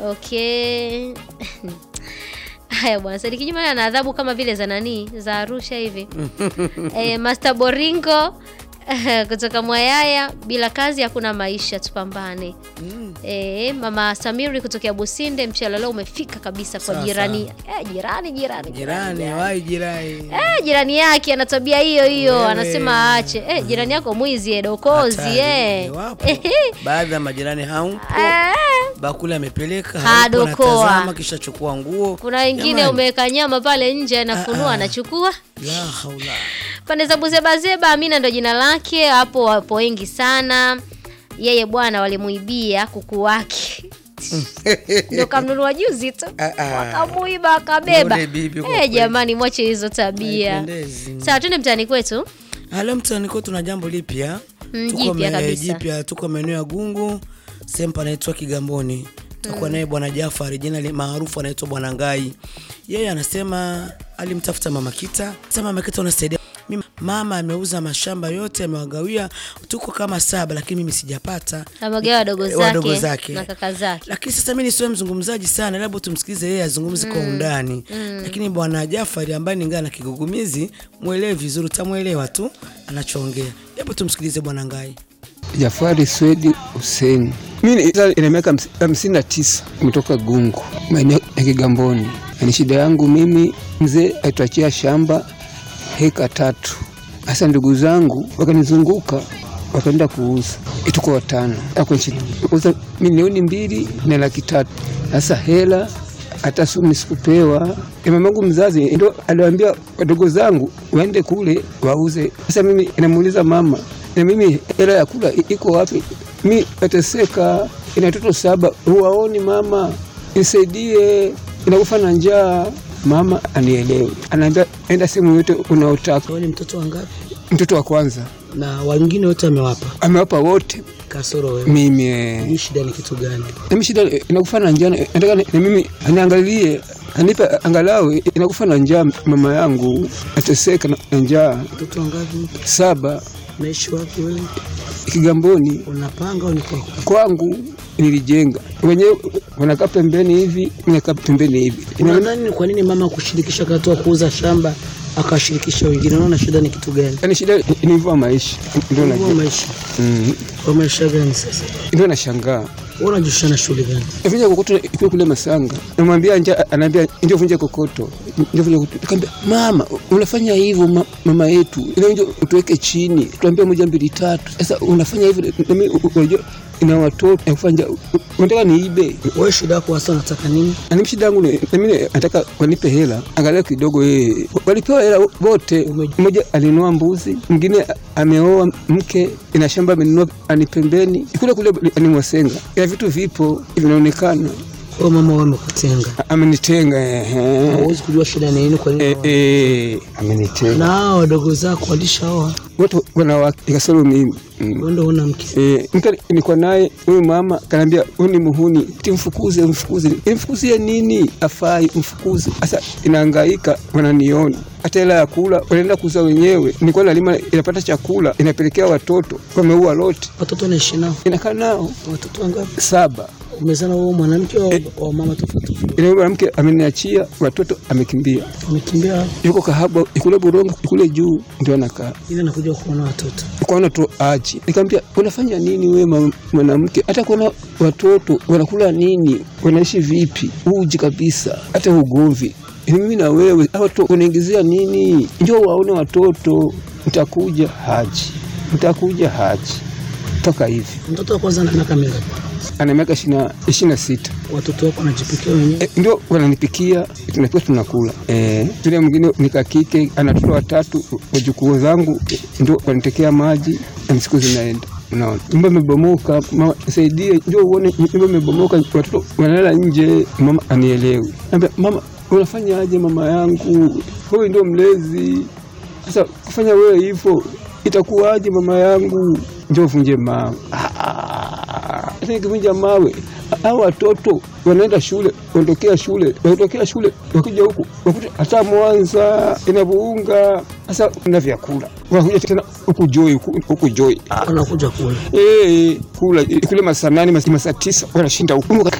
Okay. Haya bwana, Sadiki Juma ana adhabu kama vile za nani za Arusha hivi. eh, Master Boringo kutoka Mwayaya, bila kazi hakuna maisha, tupambane. Eh, Mama Samiri kutokea Businde, mchele leo umefika kabisa kwa Sawa, jirani. Eh, jirani jirani. Jirani, wai jirani. Eh, jirani yake ana tabia hiyo hiyo, Wewe. anasema aache. Eh, jirani yako mwizi eh, dokozi Hatari, eh. wapo. Baadhi ya majirani haupo. Eh. Bakuli amepeleka Hadokoa. haupo, anatazama kisha chukua nguo. Kuna wengine Jamani, umeweka nyama pale nje anafunua Ah, ah. anachukua. La haula. Pande za Buzebazeba, Amina ndo jina lake. Hapo wapo wengi sana. Yeye bwana walimuibia kuku wake ndo kamnunua juzi tu, Ah, ah. wakamuiba wakabeba. Yule bibi kwa Eh, kweli. jamani, mwache hizo tabia. Haipendezi. Sawa, twende mtaani kwetu. Halo mtaani kwetu tuna jambo lipya. Mm, Tuko jipya me- kabisa. Jipya tuko maeneo ya Gungu, sehemu panaitwa Kigamboni. Tutakuwa naye bwana Jafari, jina li- maarufu anaitwa bwana Ngai. Yeye anasema alimtafuta mama Kita. Sema mama Kita unasaidia mimi, mama ameuza mashamba yote amewagawia, tuko kama saba, lakini mimi sijapata Amegawa wadogo Eh, wadogo zake zake na kaka zake. lakini sasa mimi nisiwe mzungumzaji sana, labda tumsikize yeye azungumze kwa undani. Lakini bwana Jafari ambaye ni ngana kigugumizi, mwelewe vizuri, utamwelewa tu anachoongea. Hebu tumsikilize bwana Ngai. Jafari Swedi Hussein. Mimi ni- ina miaka hams- hamsini na tisa kutoka Gungu maeneo ya Kigamboni. Ni shida yangu mimi, mzee aituachia shamba heka tatu. Sasa ndugu zangu wakanizunguka wakaenda kuuza, tuko watano kuuza milioni mbili na laki tatu. Sasa hela hata sumi sikupewa. E, mamangu mzazi ndo aliwaambia wadogo zangu waende kule wauze. Sasa mimi inamuuliza mama, na mimi hela ya kula i- iko wapi? Mi nateseka, ina watoto saba, huwaoni mama, nisaidie, inakufa na njaa. Mama anielewe, anaambia enda sehemu yote unaotaka. Wewe ni mtoto wangapi? Mtoto wa kwanza Na wengine wote amewapa amewapa wote, kasoro wewe. mimi eh, Hii shida ni kitu gani? mimi shida inakufa na njaa, nataka ni- na mimi aniangalie anipe angalau inakufa na njaa. Mama yangu nateseka na na njaa. Mtoto wangapi? Saba Naishi wapi wewe? Kigamboni Unapanga au ni kwako? kwangu nilijenga wenyewe, wanakaa pembeni hivi, nakaa pembeni hivi. Ina- Unadhani ni kwa nini mama kushirikisha wakati wa kuuza shamba akashirikisha wengine? Unaona shida ni kitu gani? Yaani shida ni hivyo maisha, ndio Kwa najua, maisha. Mm, Kwa maisha gani sasa? ndio nashangaa. Wewe unajishughulisha na shughuli gani? Vunja kokoto ikiwa kule Masanga, namwambia nja, anaambia ndio vunja kokoto, ndio vunja kokoto. Nikamwambia mama, unafanya hivyo ma, mama yetu, ile ndio utuweke chini, tuambie moja mbili tatu. Sasa unafanya hivyo, na mimi unajua ina watoto nakufanya, unataka niibe? Wewe shida yako hasa unataka nini? Na mimi shida yangu ni na mimi nataka wanipe hela, angalia kidogo. Yeye walipewa hela wote, mmoja alinunua mbuzi, mwingine ameoa mke, ina shamba amenunua ani pembeni kule kule ni Mwasenga, ya vitu vipo vinaonekana Kwa mama wewe amekutenga. amenitenga ehe. Hauwezi kujua shida ni nini kwa nini. Eh, eh, amenitenga Na hao wadogo zako walishaoa. watu wanawake ikasoro mimi Mm. Wewe ndio huna mke. Eh, mke nilikuwa naye huyu mama kanaambia huyu ni muhuni timfukuze mfukuze imfukuzie nini afai mfukuze sasa inahangaika wananiona hata hela ya kula wanaenda kuuza wenyewe nilikuwa nalima inapata chakula inapelekea watoto wameua lote Watoto naishi nao. inakaa nao Watoto wangapi? saba Umezana wewe mwanamke au wa mama tofauti tofauti? ile mwanamke ameniachia watoto amekimbia Umekimbia wapi? yuko kahaba ikule burongo ikule juu ndio anakaa Ili anakuja kuona watoto. kuona tu aji. Nikamwambia unafanya nini wewe ma- mwanamke? Hata kuona watoto wanakula nini, wanaishi vipi? Uji kabisa, hata ugomvi Ni mimi na wewe, hawa watu unaingizia nini? Njoo waone watoto, mtakuja haji, mtakuja haji mpaka hivi. Mtoto wa kwanza ana miaka mingapi? Ana miaka ishirini na sita. Watoto wako wanajipikia wenyewe. E, ndio wananipikia tunapika tunakula. E, yule mwingine ni kakike ana watoto watatu, wajukuu zangu e, ndio wanitekea maji na siku zinaenda. Unaona, nyumba imebomoka, mama nisaidie, ndio uone nyumba imebomoka, watoto wanalala nje, mama anielewi. Naambia mama, unafanya aje mama yangu, wewe ndio mlezi. Sasa kufanya wewe hivyo itakuwaje mama yangu? Ndio vunje mawe. Sasa nikivunja mawe, hao watoto wanaenda shule, waondokea shule, waondokea shule, wakuja huku wakuta hata Mwanza inavuunga. Sasa na vyakula wakuja tena huku Joi, huku huku Joi Wanakuja kula. Eh, kula kule masaa nane masaa tisa wanashinda huku